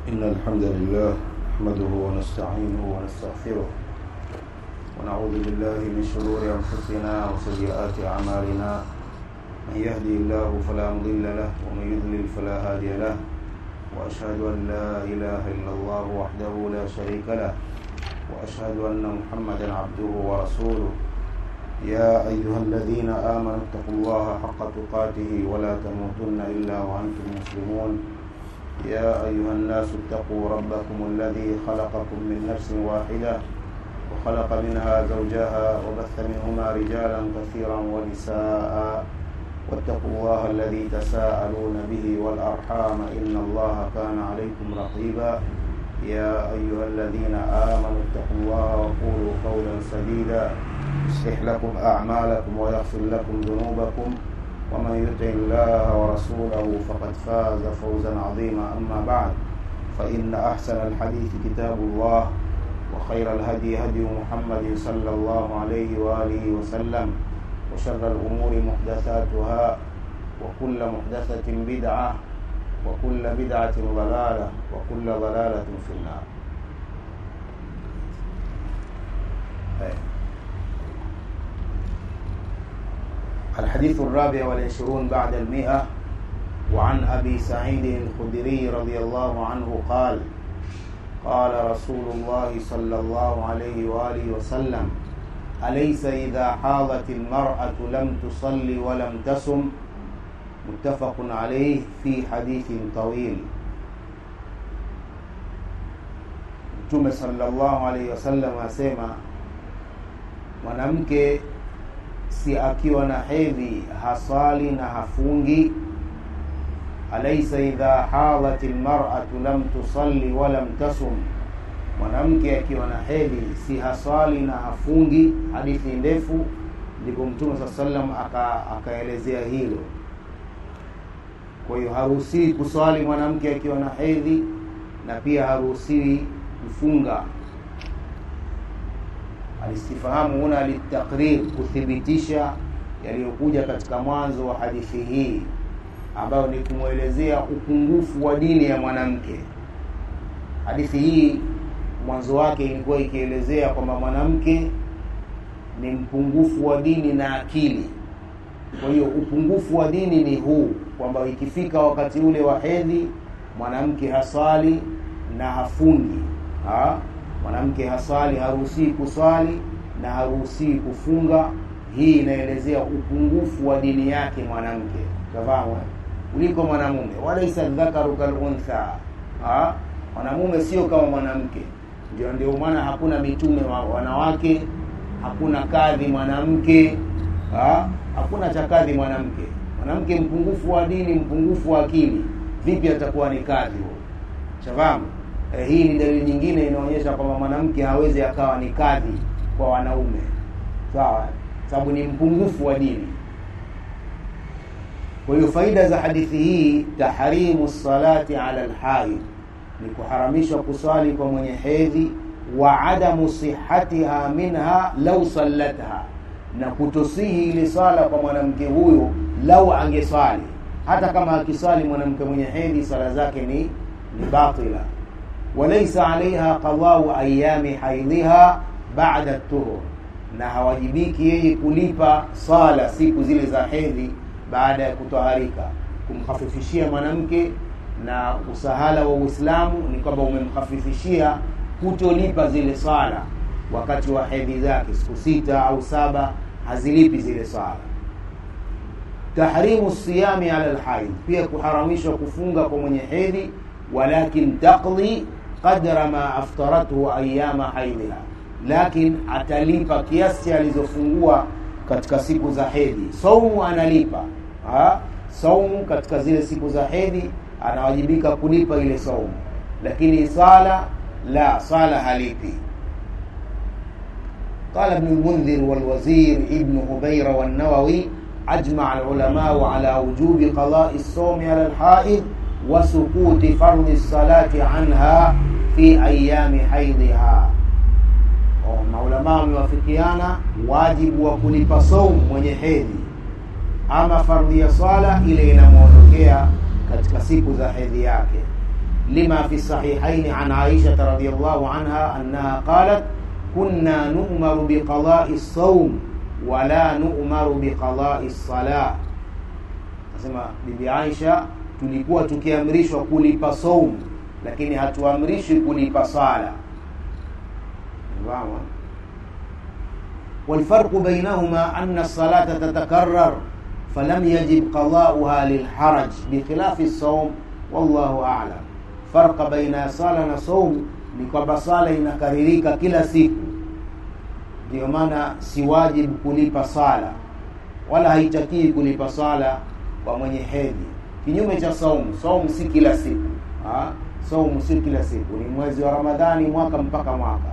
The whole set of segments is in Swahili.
إن الحمد لله نحمده ونستعينه ونستغفره ونعوذ بالله من شرور أنفسنا وسيئات أعمالنا من يهدي الله فلا مضل له ومن يضلل فلا هادي له وأشهد أن لا إله إلا الله وحده لا شريك له وأشهد أن محمدا عبده ورسوله يا أيها الذين آمنوا اتقوا الله حق تقاته ولا تموتن إلا وأنتم مسلمون يا أيها الناس اتقوا ربكم الذي خلقكم من نفس واحدة وخلق منها زوجها وبث منهما رجالا كثيرا ونساء واتقوا الله الذي تساءلون به والأرحام إن الله كان عليكم رقيبا يا أيها الذين آمنوا اتقوا الله وقولوا قولا سديدا يصلح لكم أعمالكم ويغفر لكم ذنوبكم ومن يطع الله ورسوله فقد فاز فوزا عظيما أما بعد فإن أحسن الحديث كتاب الله وخير الهدي هدي محمد صلى الله عليه وآله وسلم وشر الأمور محدثاتها وكل محدثة بدعة وكل بدعة ضلالة وكل ضلالة في النار الحديث الرابع والعشرون بعد المئة وعن أبي سعيد الخدري رضي الله عنه قال قال رسول الله صلى الله عليه وآله وسلم أليس إذا حاضت المرأة لم تصلي ولم تصم متفق عليه في حديث طويل Mtume sallallahu alaihi wasallam asema mwanamke si akiwa na hedhi hasali na hafungi alaisa idha hadhat almar'atu lam tusalli wa lam tasum mwanamke akiwa na hedhi si hasali na hafungi hadithi ndefu ndipo mtume saa sallam akaelezea aka hilo kwa hiyo haruhusiwi kuswali mwanamke akiwa na hedhi na pia haruhusiwi kufunga alistifahamu huna litakrir kuthibitisha yaliyokuja katika mwanzo wa hadithi hii ambayo ni kumwelezea upungufu wa dini ya mwanamke hadithi hii mwanzo wake ilikuwa ikielezea kwamba mwanamke ni mpungufu wa dini na akili kwa hiyo upungufu wa dini ni huu kwamba ikifika wakati ule wa hedhi mwanamke haswali na hafungi ha? mwanamke haswali haruhusii kuswali na haruhusii kufunga hii inaelezea upungufu wa dini yake mwanamke tafahamu kuliko mwanamume walaisa dhakaru kaluntha mwanamume sio kama mwanamke ndio ndio maana hakuna mitume wa wanawake hakuna kadhi mwanamke ha? hakuna cha kadhi mwanamke mwanamke mpungufu wa dini mpungufu wa akili vipi atakuwa ni kadhi huo shafahamu eh, hii ni dalili nyingine inaonyesha kwamba mwanamke hawezi akawa ni kadhi kwa wanaume sawa sababu ni mpungufu wa dini kwa hiyo faida za hadithi hii tahrimu salati ala alhaid ni kuharamishwa kuswali kwa mwenye hedhi wa adamu sihatiha minha lau sallatha na kutosihi ile swala kwa mwanamke huyo lau angeswali hata kama akiswali mwanamke mwenye hedhi swala zake ni ni batila walaysa alaiha qadau ayami haidhiha ba'da tuhur na hawajibiki yeye kulipa swala siku zile za hedhi baada ya kutoharika kumkhafifishia mwanamke na usahala wa Uislamu ni kwamba umemkhafifishia kutolipa zile swala wakati wa hedhi zake siku sita au saba hazilipi zile swala tahrimu siyami ala alhaid pia kuharamishwa kufunga kwa mwenye hedhi walakin taqdi qadra ma aftarathu ayama haidhiha lakin atalipa kiasi alizofungua katika siku za hedhi saumu analipa ha? saumu katika zile siku za hedhi anawajibika kulipa ile saumu lakini sala la sala halipi قال ابن المنذر والوزير ابن هبير والنووي أجمع العلماء على وجوب قضاء الصوم على الحائض وسقوط فرض الصلاة عنها في أيام حيضها maulamaa wamewafikiana wajibu wa kulipa saumu mwenye hedhi ama fardhi ya swala ile inamwondokea katika siku za hedhi yake لما في الصحيحين عن عائشة رضي الله عنها أنها قالت كنا نؤمر بقضاء الصوم ولا نؤمر بقضاء الصلاة nasema bibi Aisha tulikuwa tukiamrishwa kulipa saum lakini hatuamrishwi kulipa sala Unafahamu? والفرق بينهما أن الصلاة تتكرر فلم يجب قضاؤها للحرج بخلاف الصوم والله أعلم فرق بين صلاة na صوم ni kwamba sala inakaririka kila siku ndio maana si wajibu kulipa sala wala haitakii kulipa sala kwa mwenye hedhi kinyume cha saumu saumu si kila siku ha? saumu si kila siku ni mwezi wa ramadhani mwaka mpaka mwaka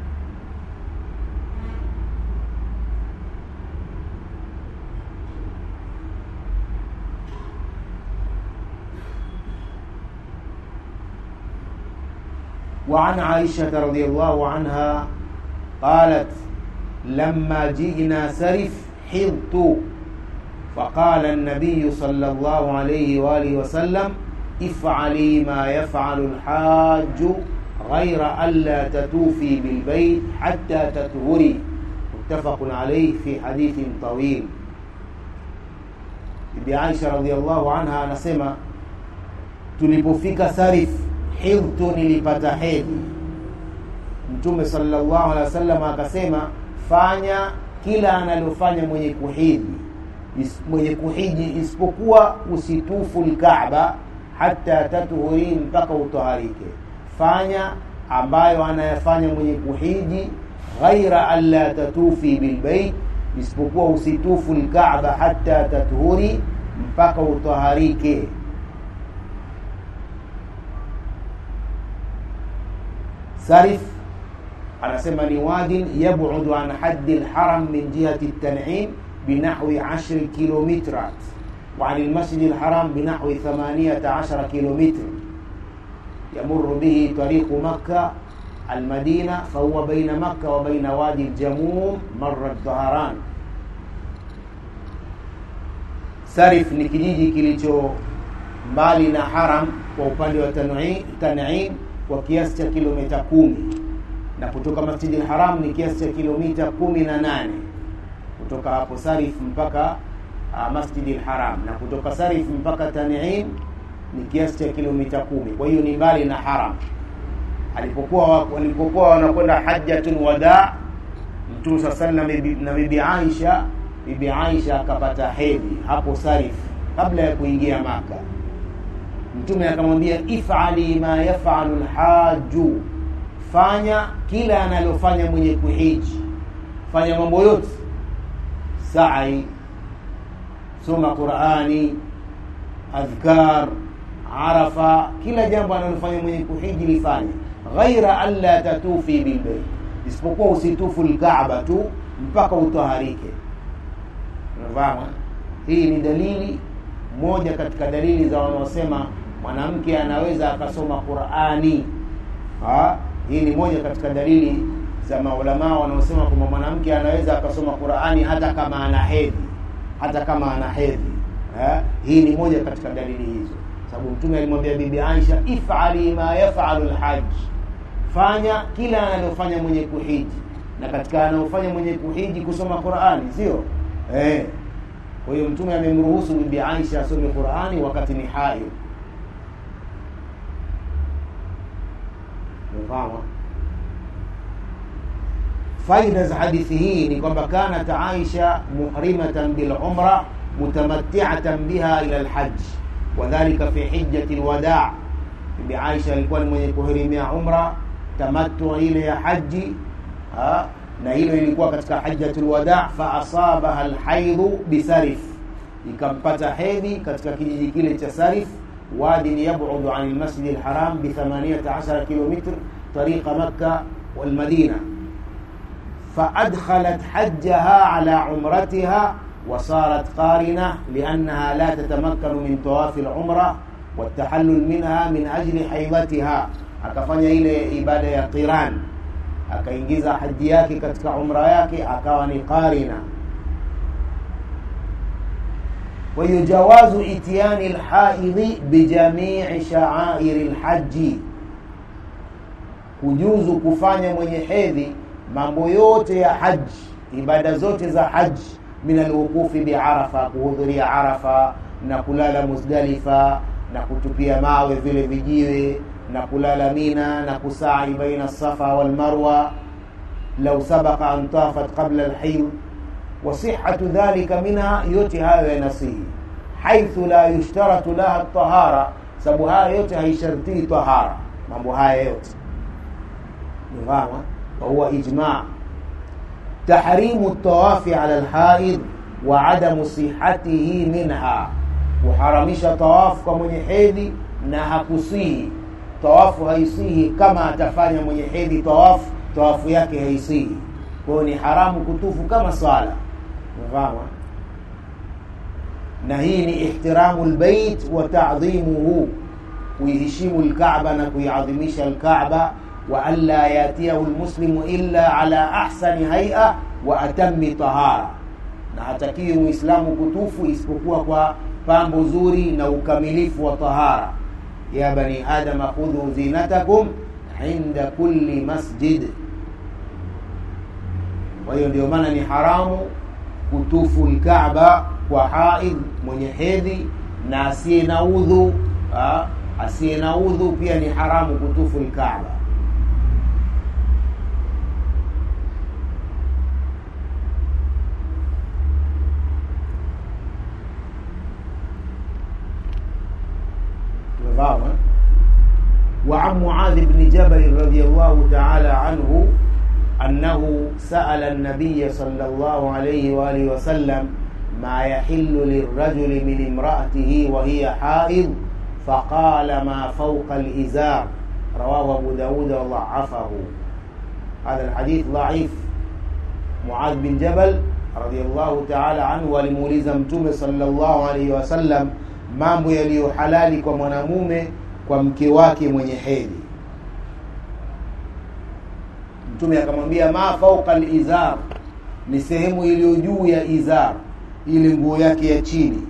وعن عائشة رضي الله عنها قالت لما جئنا سرف حضت فقال النبي صلى الله عليه وآله وسلم افعلي ما يفعل الحاج غير ألا تتوفي بالبيت حتى تطهري متفق عليه في حديث طويل Bibi Aisha radhiallahu anha anasema tulipofika Sarif hidhtu nilipata hedhi mtume sallallahu alaihi wasallam akasema fanya kila analofanya mwenye kuhidhi is, mwenye kuhiji isipokuwa usitufu lkaaba hata tatuhuri mpaka utoharike fanya ambayo anayafanya mwenye kuhiji ghaira alla tatufi bilbeit isipokuwa usitufu lkaaba hata tatuhuri mpaka utoharike sarif anasema ni wadin yabudu an haddi lharam min jihati ltanim binahwi 10 kilomitrat وعن المسجد الحرام بنحو ثمانية عشر كيلومتر يمر به طريق مكة المدينة فهو بين مكة وبين وادي الجموم مر الظهران Sarif ni kijiji kilicho mbali na haram kwa upande wa Tan'im kwa kiasi cha kilomita kumi na kutoka Masjidi al-Haram ni kiasi cha kilomita kumi na nane kutoka hapo Sarif mpaka uh, Masjidi al-Haram na kutoka Sarif mpaka Tan'im ni kiasi cha kilomita kumi kwa hiyo ni mbali na haram alipokuwa walipokuwa wanakwenda hajjatul wada Mtume sallallahu na bibi Aisha bibi Aisha akapata hedhi hapo Sarif kabla ya kuingia Maka. Mtume akamwambia ifali ma yafalu lhaju, fanya kila analofanya mwenye kuhiji, fanya mambo yote, sai, soma Qurani, adhkar, Arafa, kila jambo analofanya mwenye kuhiji lifanye, ghaira alla tatufi bilbeit, isipokuwa usitufu lkaaba tu mpaka utaharike unafahamu hii ni dalili moja katika dalili za wanaosema mwanamke anaweza akasoma qurani ha? hii ni moja katika dalili za maulamaa wanaosema kwamba mwanamke anaweza akasoma qurani hata kama ana hedhi hata kama ana hedhi ha? hii ni moja katika dalili hizo sababu mtume alimwambia bibi aisha ifali ma yafalu lhaji fanya kila analofanya mwenye kuhiji na katika anaofanya mwenye kuhiji kusoma qurani sio eh. kwa hiyo mtume amemruhusu bibi aisha asome qurani wakati ni haid umefahamu faida za hadithi hii ni kwamba kanat aisha muhrimatan bilumra mutamattiatan biha ila lhaj wadhalika fi hijjati lwadaa bibi aisha alikuwa ni mwenye kuhirimia umra tamattu ile ya haji ha? na hilo ilikuwa katika hajjatul wada fa asabaha alhaidhu bisarif ikampata hedhi katika kijiji kile cha sarif wadin yabudu an almasjid alharam bi 18 kilomitr tariqa makka walmadina فأدخلت حجها على عمرتها وصارت قارنة لأنها لا تتمكن من طواف العمرة والتحلل منها من أجل حيضتها akafanya ile ibada ya qiran akaingiza haji yake katika umra yake akawa ni qarina kwa hiyo jawazu itiani lhaidhi bijamii shaairi lhaji kujuzu kufanya mwenye hedhi mambo yote ya haji ibada zote za haji min alwuqufi biarafa kuhudhuria arafa na kulala muzdalifa na kutupia mawe vile vijiwe na kulala mina na kusai baina safa walmarwa lau sabaka an tafat qabla alhayd wasihatu dhalika minha yote hayo yanasihi haithu la yushtaratu laha tahara sababu haya yote haishartii tahara mambo haya yote nifahama wahuwa ijma tahrimu ltawafi ala lhaid wa adamu sihatihi minha kuharamisha tawafu kwa mwenye hedhi na hakusihi tawafu haisihi kama atafanya mwenye hedhi tawafu tawafu yake haisihi kwayo ni haramu kutufu kama swala mfama na hii ni ihtiramu lbeit wa tadhimuhu kuiheshimu lkaba na kuiadhimisha lkaba wa an la yatiyahu lmuslimu illa ala ahsani haia wa atami tahara na hatakiwi muislamu kutufu isipokuwa kwa pambo zuri na ukamilifu wa tahara ya bani adama khudhu zinatakum inda kulli masjid kwa hiyo ndio maana ni haramu kutufu lkaba kwa haidh mwenye hedhi na asiye na udhu asiye na udhu pia ni haramu kutufu lkaba tumefahamu وعن معاذ بن جبل رضي الله تعالى عنه أنه سأل النبي صلى الله عليه وآله وسلم ما يحل للرجل من امرأته وهي حائض فقال ما فوق الإزار رواه أبو داود وضعفه هذا الحديث ضعيف معاذ بن جبل رضي الله تعالى عنه walimuuliza mtume sallallahu alaihi wasallam mambo yaliyo halali kwa mwanamume kwa mke wake mwenye hedhi mtume akamwambia ma fauqa lizar ni sehemu iliyo juu ya izar ile nguo yake ya chini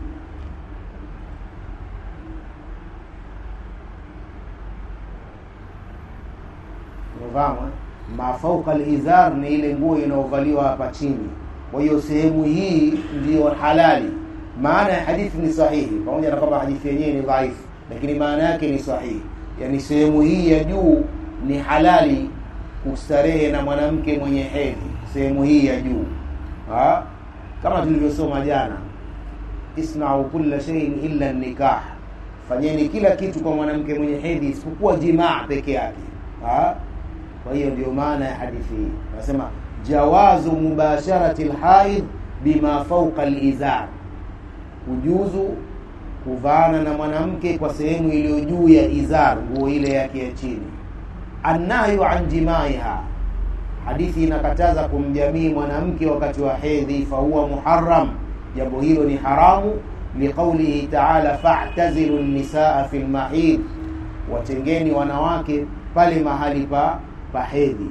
umefahamu ma fauqa lizar ni ile nguo inayovaliwa hapa chini kwa hiyo sehemu hii ndiyo halali maana ya hadithi ni sahihi pamoja na kwamba hadithi yenyewe ni dhaifu lakini maana yake ni sahihi yaani sehemu hii ya juu ni halali kustarehe na mwanamke mwenye hedhi sehemu hii ya juu ha? kama tulivyosoma jana isnau kulla sheiin illa nikah fanyeni kila kitu kwa mwanamke mwenye hedhi isipokuwa jimaa peke yake ha? kwa hiyo ndio maana ya hadithi hii anasema jawazu mubasharati lhaid bima fauqa lizar kujuzu kuvaana na mwanamke kwa sehemu iliyo juu ya izar nguo ile yake ya chini annahyu an jimaiha hadithi inakataza kumjamii mwanamke wakati wa hedhi fahuwa muharam jambo hilo ni haramu liqaulihi taala fa'tazilu nisaa fi lmahid watengeni wanawake pale mahali pa pa hedhi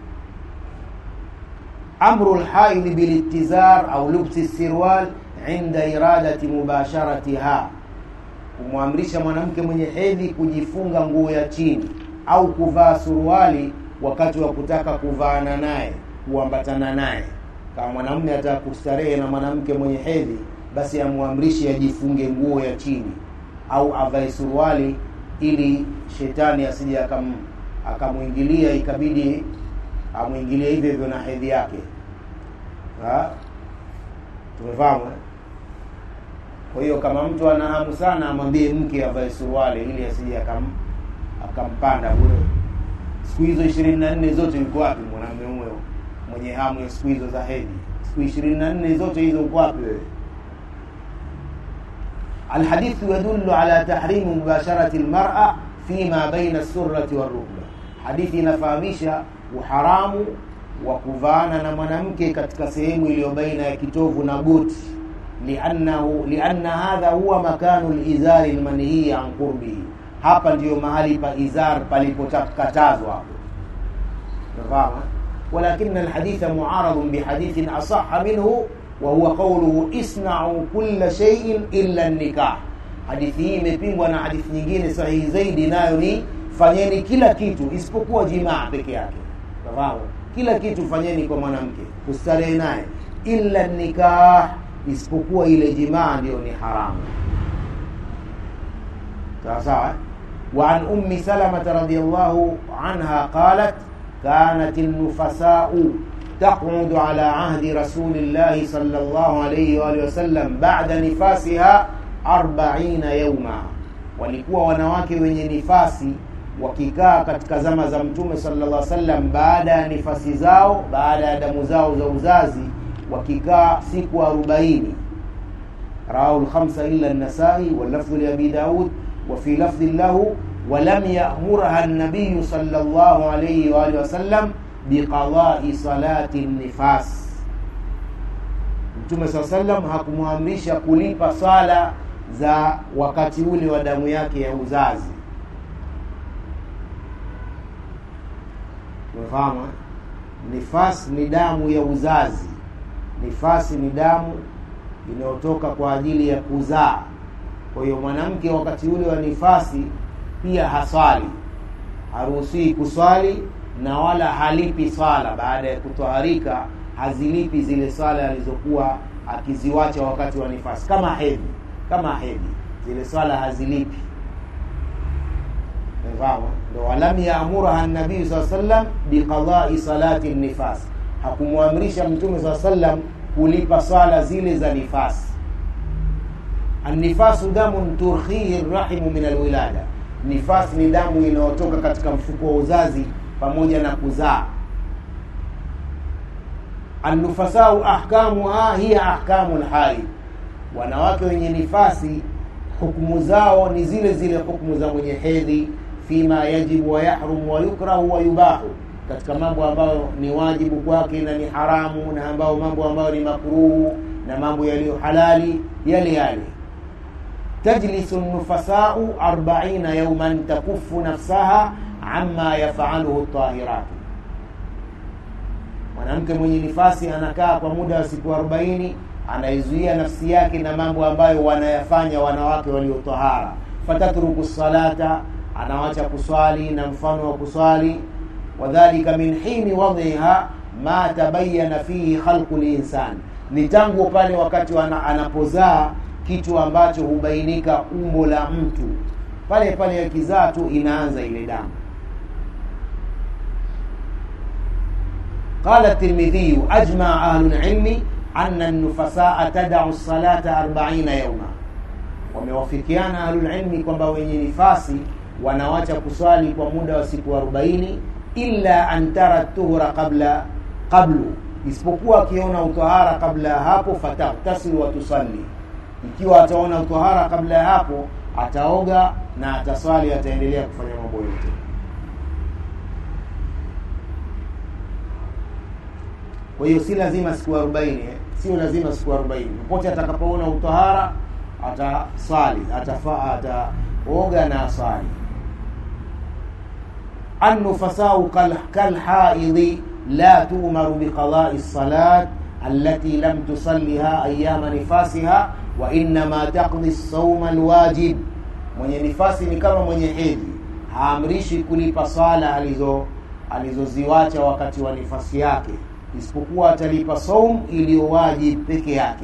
amru lhaidhi bilitizar au lubsi sirwal inda iradati mubasharatiha kumwamrisha mwanamke mwenye hedhi kujifunga nguo ya chini au kuvaa suruali wakati wa kutaka kuvaana naye kuambatana naye kama mwanamume ataka kustarehe na mwanamke mwenye hedhi basi amwamrishi ajifunge nguo ya chini au avae suruali ili shetani asije akam akamwingilia ikabidi amwingilie hivyo hivyo na hedhi yake tumefahamu eh? kwa hiyo kama mtu ana hamu sana amwambie mke avae suruali ili asije akam akampanda bure siku hizo ishirini na nne zote uko wapi mwanamume huyo mwenye hamu ya siku hizo za hedhi siku ishirini na nne zote hizo uko wapi wewe الحديث يدل على تحريم مباشرة المرأة فيما بين السرة والركبة حديث inafahamisha uharamu wa kuvaana na mwanamke katika sehemu iliyo baina ya kitovu na goti liannahu lianna hadha huwa makanu lizari lmanhii an qurbihi hapa ndiyo mahali pa izar palipokatazwa hapo nafahamu ولكن الحديث معارض بحديث أصح منه wa huwa qawluhu isna'u kulla shay'in illa nikah hadithi hii imepingwa na hadithi nyingine sahihi zaidi nayo ni fanyeni kila kitu isipokuwa jimaa peke yake fahamu kila kitu fanyeni kwa mwanamke kustarehe naye illa nikah isipokuwa ile jimaa ndio ni haramu sawa sawa وعن أم سلمة رضي الله عنها قالت كانت النفساء تقعد على عهد رسول الله صلى الله عليه وآله وسلم بعد نفاسها أربعين يوما walikuwa wanawake wenye nifasi wakikaa katika zama za mtume sallallahu alaihi wasallam baada ya nifasi zao baada ya damu zao za uzazi wakikaa siku 40 rawahu al-khamsa illa an-nasai wal lafdhu li abi daud wa fi lafdhin lahu ولم يأمرها النبي صلى الله عليه وآله وسلم بقضاء صلاة النفاس Mtume saa sallam hakumwamrisha kulipa swala za wakati ule wa damu yake ya uzazi. Umefahamu? Nifas ni damu ya uzazi. Nifasi ni damu inayotoka kwa ajili ya kuzaa. Kwa hiyo mwanamke wakati ule wa nifasi pia haswali haruhusiwi kuswali na wala halipi swala baada ya kutoharika hazilipi zile swala alizokuwa akiziwacha wakati wa nifasi kama hedhi kama hedhi zile swala hazilipi fahamu ndo walam yaamuraha nabii saa sallam biqadai salati nifas hakumwamrisha mtume saa sallam kulipa swala zile za nifasi annifasu damun turkhihi rahimu min alwilada nifasi ni damu inayotoka katika mfuko wa uzazi pamoja na kuzaa annufasau ahkamuha hiya ahkamu lhaid wanawake wenye nifasi hukumu zao ni zile zile hukumu za mwenye hedhi fima yajibu wa yahrumu wa yukrahu wa yubahu katika mambo ambayo ni wajibu kwake na ni haramu na ambayo mambo ambayo ni makruhu na mambo yaliyo halali yale yale تجلس النفساء أربعين يوما تكف نفسها عما يفعله الطاهرات mwanamke mwenye nifasi anakaa kwa muda wa siku arobaini anaizuia nafsi yake na mambo ambayo wanayafanya wanawake waliotahara fatatruku salata anawacha kuswali na mfano wa kuswali wadhalika min hini wadhiha ma tabayana fihi khalqu linsan ni tangu pale wakati wana, anapozaa kitu ambacho hubainika umbo la mtu pale pale akizaa tu inaanza ile damu قال الترمذي أجمع أهل العلم أن النفساء تدع الصلاة أربعين يوما wamewafikiana ahlulilmi kwamba wenye nifasi wanawacha kuswali kwa muda wa siku 40 illa an tara tuhura qabla qablu isipokuwa akiona utahara kabla ya hapo fataktasilu watusalli ikiwa ataona utahara kabla ya hapo ataoga na ataswali ataendelea kufanya mambo yote kwa hiyo si lazima siku 40 eh? sio lazima siku 40 popote atakapoona utahara ataswali atafaa ataoga na aswali النفساء كالحائض لا تؤمر بقضاء الصلاة التي لم تصلها أيام نفاسها وإنما تقضي الصوم الواجب mwenye nifasi ni kama mwenye hedhi haamrishi kulipa swala alizo alizoziwacha wakati wa nifasi yake isipokuwa atalipa saum iliyo wajib peke yake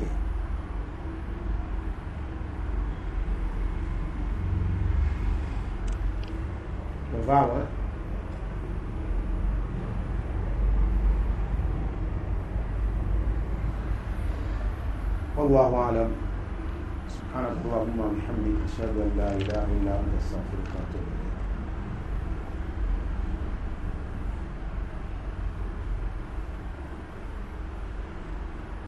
umefahamu eh? والله أعلم سبحانك اللهم وبحمدك أشهد أن لا إله إلا أنت أستغفرك وأتوب إليك